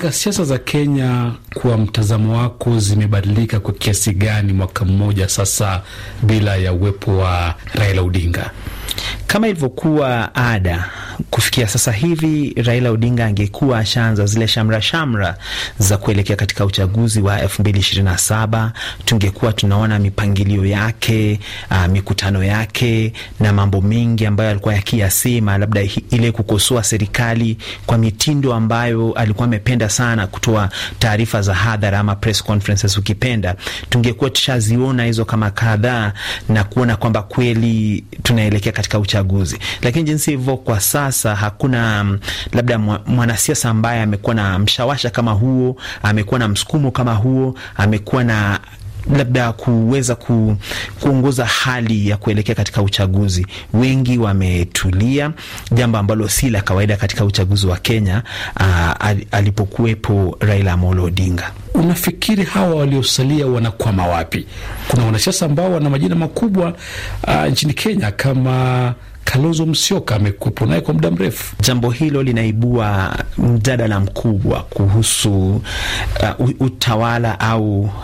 Alenga, siasa za Kenya kwa mtazamo wako zimebadilika kwa kiasi gani mwaka mmoja sasa bila ya uwepo wa Raila Odinga? Kama ilivyokuwa ada kufikia sasa hivi, Raila Odinga angekuwa ashaanza zile shamra shamra za kuelekea katika uchaguzi wa elfu mbili ishirini na saba tungekuwa tunaona mipangilio yake, uh, mikutano yake na mambo mengi ambayo alikuwa yakiyasema, labda ile kukosoa serikali kwa mitindo ambayo alikuwa amependa sana kutoa taarifa za hadhara ama press conferences ukipenda, tungekuwa tushaziona hizo kama kadhaa na kuona kwamba kweli tunaelekea katika uchaguzi, lakini jinsi hivyo kwa sasa hakuna labda mwanasiasa ambaye amekuwa na mshawasha kama huo, amekuwa na msukumo kama huo, amekuwa na labda kuweza ku, kuongoza hali ya kuelekea katika uchaguzi. Wengi wametulia, jambo ambalo si la kawaida katika uchaguzi wa Kenya uh, alipokuwepo Raila Amolo Odinga. Unafikiri hawa waliosalia wanakwama wapi? Kuna wanasiasa ambao wana majina makubwa uh, nchini Kenya kama Kalonzo Musyoka amekuwepo naye kwa muda mrefu. Jambo hilo linaibua mjadala mkubwa kuhusu uh, utawala au uh,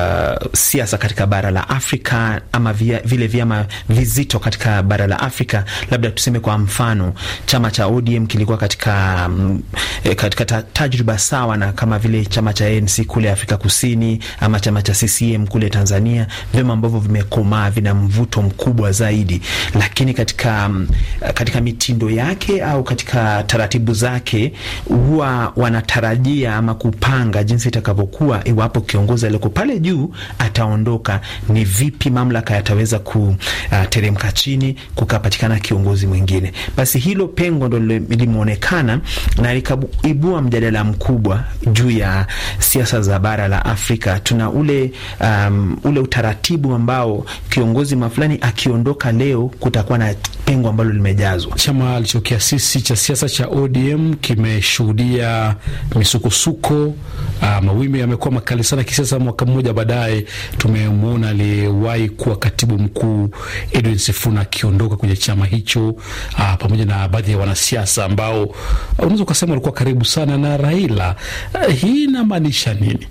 siasa katika bara la Afrika ama via, vile vyama vizito katika bara la Afrika. Labda tuseme kwa mfano, chama cha ODM kilikuwa katika, um, katika tajriba sawa na kama vile chama cha ANC kule Afrika Kusini ama chama cha CCM kule Tanzania, vyama ambavyo vimekomaa, vina mvuto mkubwa zaidi, lakini katika katika mitindo yake au katika taratibu zake huwa wanatarajia ama kupanga jinsi itakavyokuwa iwapo kiongozi aliyoko pale juu ataondoka, ni vipi mamlaka yataweza kuteremka chini kukapatikana kiongozi mwingine. Basi hilo pengo ndo limeonekana na likaibua mjadala mkubwa juu ya siasa za bara la Afrika. Tuna ule, um, ule utaratibu ambao kiongozi mafulani akiondoka leo kutakuwa na pengo ambalo limejazwa. Chama alichokiasisi cha siasa cha ODM kimeshuhudia misukosuko, uh, mawimbi yamekuwa makali sana kisiasa. Mwaka mmoja baadaye tumemwona aliyewahi kuwa katibu mkuu Edwin Sifuna akiondoka kwenye chama hicho, uh, pamoja na baadhi ya wanasiasa ambao uh, unaweza ukasema walikuwa karibu sana na Raila. Uh, hii inamaanisha nini?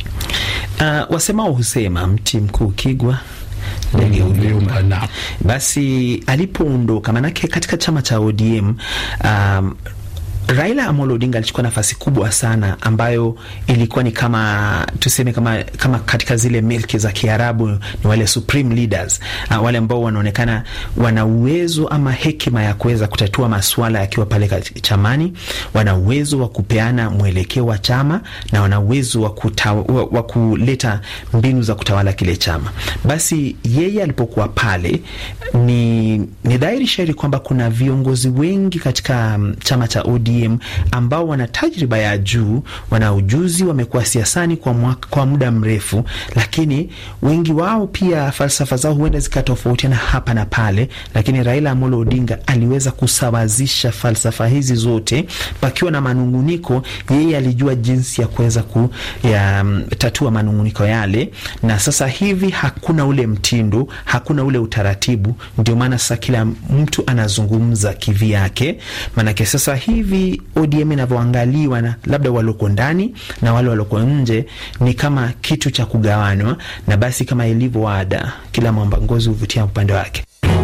Uh, wasemao husema mti mkuu kigwa ndege uliumba. Basi alipoondoka, manake katika chama cha ODM um, Raila Amolo Odinga alichukua nafasi kubwa sana ambayo ilikuwa ni kama tuseme kama, kama katika zile milki za Kiarabu ni wale supreme leaders uh, wale ambao wanaonekana wana uwezo ama hekima ya kuweza kutatua masuala yakiwa pale chamani, wana uwezo wa kupeana mwelekeo wa chama na wana uwezo wa, wa, wa kuleta mbinu za kutawala kile chama. Basi yeye alipokuwa pale, ni, ni dhahiri shairi kwamba kuna viongozi wengi katika um, chama cha ODM ambao wana tajriba ya juu, wana ujuzi, wamekuwa siasani kwa, mwaka, kwa muda mrefu, lakini wengi wao pia falsafa zao huenda zikatofautiana hapa na pale, lakini Raila Amolo Odinga aliweza kusawazisha falsafa hizi zote, pakiwa na manunguniko, yeye alijua jinsi ya kuweza kutatua manunguniko yale, na sasa hivi hakuna ule mtindo, hakuna ule utaratibu. Ndio maana sasa kila mtu anazungumza kivyake, maanake sasa hivi ODM inavyoangaliwa na labda waloko ndani na wale waloko nje ni kama kitu cha kugawanywa, na basi kama ilivyo ada, kila mwamba ngozi huvutia upande wake.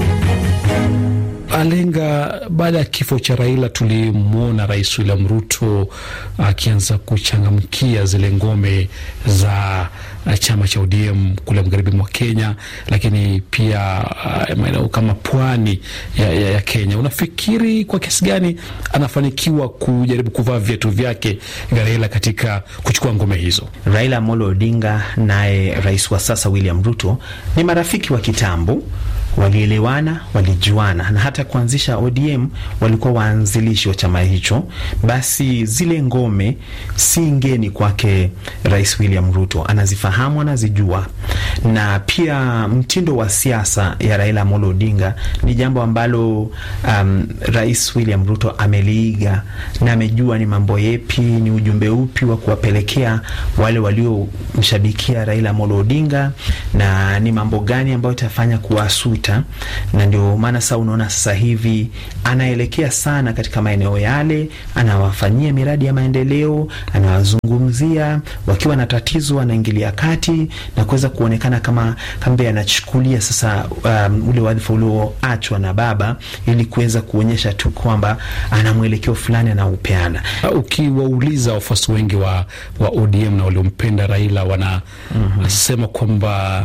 Alenga, baada ya kifo cha Raila tulimwona Rais William Ruto akianza kuchangamkia zile ngome za chama cha ODM kule magharibi mwa Kenya, lakini pia uh, maeneo kama pwani ya, ya, ya Kenya. Unafikiri kwa kiasi gani anafanikiwa kujaribu kuvaa viatu vyake vya Raila katika kuchukua ngome hizo? Raila Amolo Odinga naye rais wa sasa William Ruto ni marafiki wa kitambo walielewana, walijuana na hata kuanzisha ODM walikuwa waanzilishi wa chama hicho. Basi zile ngome si ngeni kwake Rais William Ruto, anazifahamu, anazijua, na pia mtindo wa siasa ya Raila Amolo Odinga ni jambo ambalo um, Rais William Ruto ameliiga na amejua ni mambo yepi, ni ujumbe upi wa kuwapelekea wale waliomshabikia Raila Amolo Odinga na ni mambo gani ambayo itafanya kuwasuta iliyopita, na ndio maana sasa unaona sasa hivi anaelekea sana katika maeneo yale, anawafanyia miradi ya maendeleo, anawazungumzia wakiwa na tatizo, anaingilia kati na kuweza kuonekana kama kambe anachukulia sasa um, ule wadhifa ulioachwa na baba ili kuweza kuonyesha tu kwamba ana mwelekeo fulani anaupeana. Ukiwauliza wafuasi wengi wa, wa ODM na waliompenda Raila wanasema mm -hmm. kwamba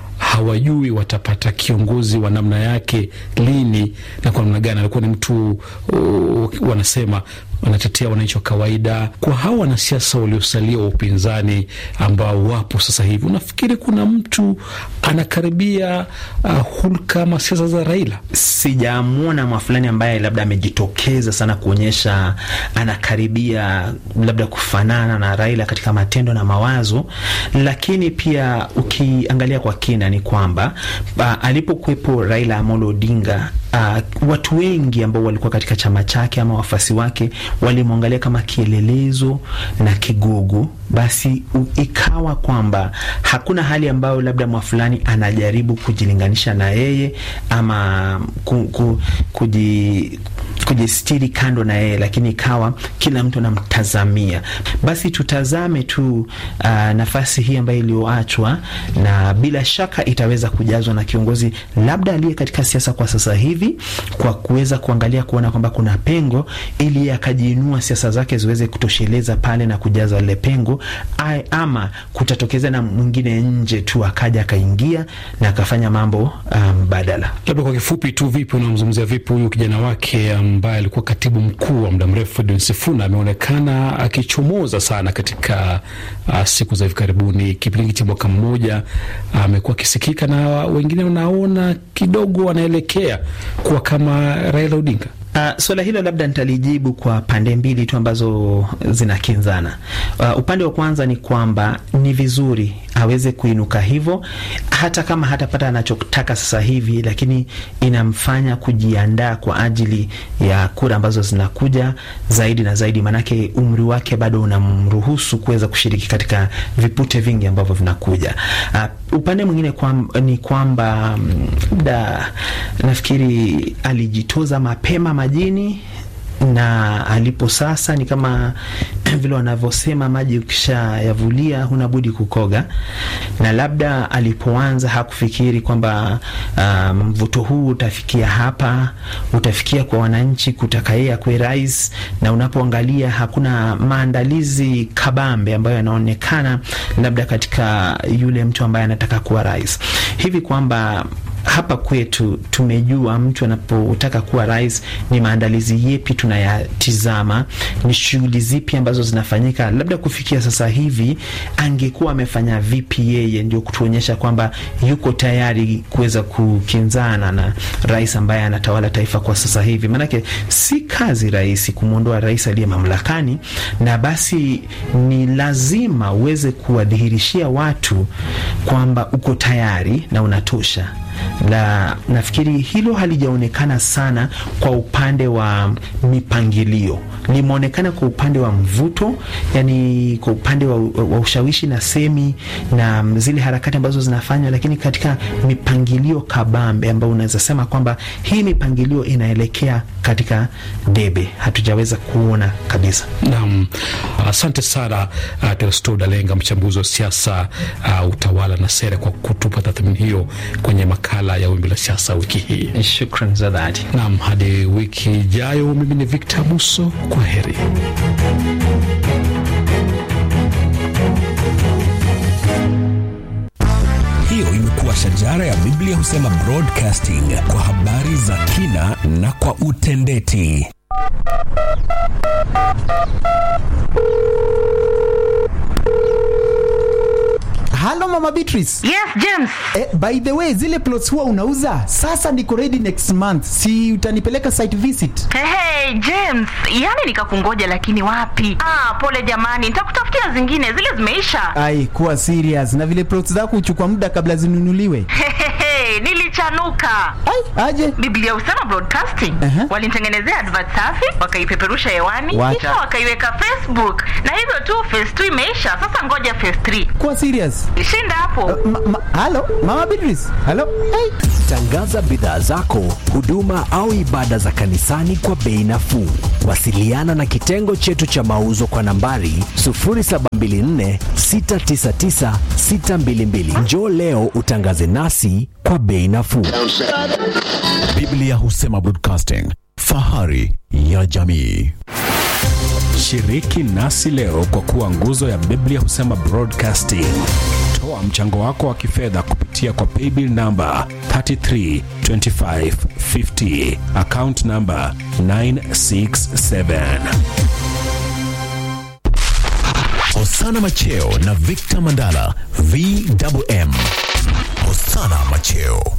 hawajui watapata kiongozi wa namna yake lini na kwa namna gani. Alikuwa ni mtu uh, wanasema wanatetea wananchi wa kawaida. Kwa hawa wanasiasa waliosalia wa upinzani ambao wapo sasa hivi, unafikiri kuna mtu anakaribia uh, hulka ama siasa za Raila? Sijamwona mwa fulani ambaye labda amejitokeza sana kuonyesha anakaribia labda kufanana na Raila katika matendo na mawazo, lakini pia ukiangalia kwa kina ni kwamba uh, alipokuwepo Raila Amolo Odinga uh, watu wengi ambao walikuwa katika chama chake ama wafuasi wake walimwangalia kama kielelezo na kigogo. Basi ikawa kwamba hakuna hali ambayo labda mwa fulani anajaribu kujilinganisha na yeye ama ku, ku, kuji kujistiri kando na yeye, lakini ikawa kila mtu anamtazamia. Basi tutazame tu uh, nafasi hii ambayo iliyoachwa, na bila shaka itaweza kujazwa na kiongozi labda aliye katika siasa kwa sasa hivi, kwa kuweza kuangalia kuona kwamba kuna pengo, ili akajiinua siasa zake ziweze kutosheleza pale na kujaza lile pengo, ama kutatokeza na mwingine nje tu akaja akaingia na akafanya mambo mbadala. Um, labda kwa kifupi tu, vipi unamzungumzia vipi huyu kijana wake ambaye alikuwa katibu mkuu wa muda mrefu Edwin Sifuna ameonekana akichomoza sana katika uh, siku za hivi karibuni. Kipindi cha mwaka mmoja amekuwa uh, akisikika na wengine wanaona kidogo anaelekea kuwa kama Raila Odinga. Uh, swala hilo labda nitalijibu kwa pande mbili tu ambazo zinakinzana. Uh, upande wa kwanza ni kwamba ni vizuri aweze kuinuka hivyo, hata kama hatapata anachotaka sasa hivi, lakini inamfanya kujiandaa kwa ajili ya kura ambazo zinakuja zaidi na zaidi, maanake umri wake bado unamruhusu kuweza kushiriki katika vipute vingi ambavyo vinakuja. Uh, upande mwingine kwa, ni kwamba labda nafikiri alijitoza mapema majini na alipo sasa ni kama vile wanavyosema maji ukishayavulia huna budi kukoga, na labda alipoanza hakufikiri kwamba mvuto um, huu utafikia hapa, utafikia kwa wananchi kutaka yeye akuwe rais, na unapoangalia hakuna maandalizi kabambe ambayo yanaonekana labda katika yule mtu ambaye anataka kuwa rais, hivi kwamba hapa kwetu tumejua mtu anapotaka kuwa rais ni maandalizi yepi tunayatizama, ni shughuli zipi ambazo zinafanyika. Labda kufikia sasa hivi angekuwa amefanya vipi yeye, ndio kutuonyesha kwamba yuko tayari kuweza kukinzana na rais ambaye anatawala taifa kwa sasa hivi. Maanake si kazi rahisi kumwondoa rais aliye mamlakani, na basi ni lazima uweze kuwadhihirishia watu kwamba uko tayari na unatosha la nafikiri hilo halijaonekana sana kwa upande wa mipangilio, limeonekana kwa upande wa mvuto, yani kwa upande wa, wa ushawishi na semi na zile harakati ambazo zinafanywa, lakini katika mipangilio kabambe ambayo unaweza sema kwamba hii mipangilio inaelekea katika debe, hatujaweza kuona kabisa. Naam, asante sana uh, Teresto Dalenga, mchambuzi wa siasa uh, utawala na sera, kwa kutupa tathmini hiyo kwenye makala ya Wimbi la Siasa wiki hii. Shukran za dhati. Naam, hadi wiki ijayo, mimi ni Victor Buso, kwa heri. Hiyo imekuwa Shajara ya Biblia husema broadcasting kwa habari za kina na kwa utendeti. Halo Mama Beatrice. Yes, James. Eh, by the way, zile plots huwa unauza? Sasa niko ready next month. Si utanipeleka site visit? Hey, hey, James, yani nikakungoja lakini wapi? Ah, pole jamani, nitakutafutia zingine, zile zimeisha. Ai, kuwa serious. Na vile plots zako huchukua muda kabla zinunuliwe. Hey, hey, hey, nili kuchanuka. Ai, aje Biblia Usama Broadcasting Aha. walinitengenezea advert safi, wakaipeperusha hewani, Wacha. kisha wakaiweka Facebook, na hivyo tu phase 2 imeisha. Sasa ngoja phase 3 kuwa serious. shinda hapo. Ma, ma, halo mama Beatrice, halo hey. Tangaza bidhaa zako, huduma au ibada za kanisani kwa bei nafuu. Wasiliana na kitengo chetu cha mauzo kwa nambari 0724699622. Njoo leo utangaze nasi kwa bei nafuu. Biblia Husema Broadcasting, fahari ya jamii. Shiriki nasi leo kwa kuwa nguzo ya Biblia Husema Broadcasting. Toa mchango wako wa kifedha kupitia kwa paybill namba 332550 account namba 967. Hosana Macheo na Victor Mandala, VMM. Hosana Macheo.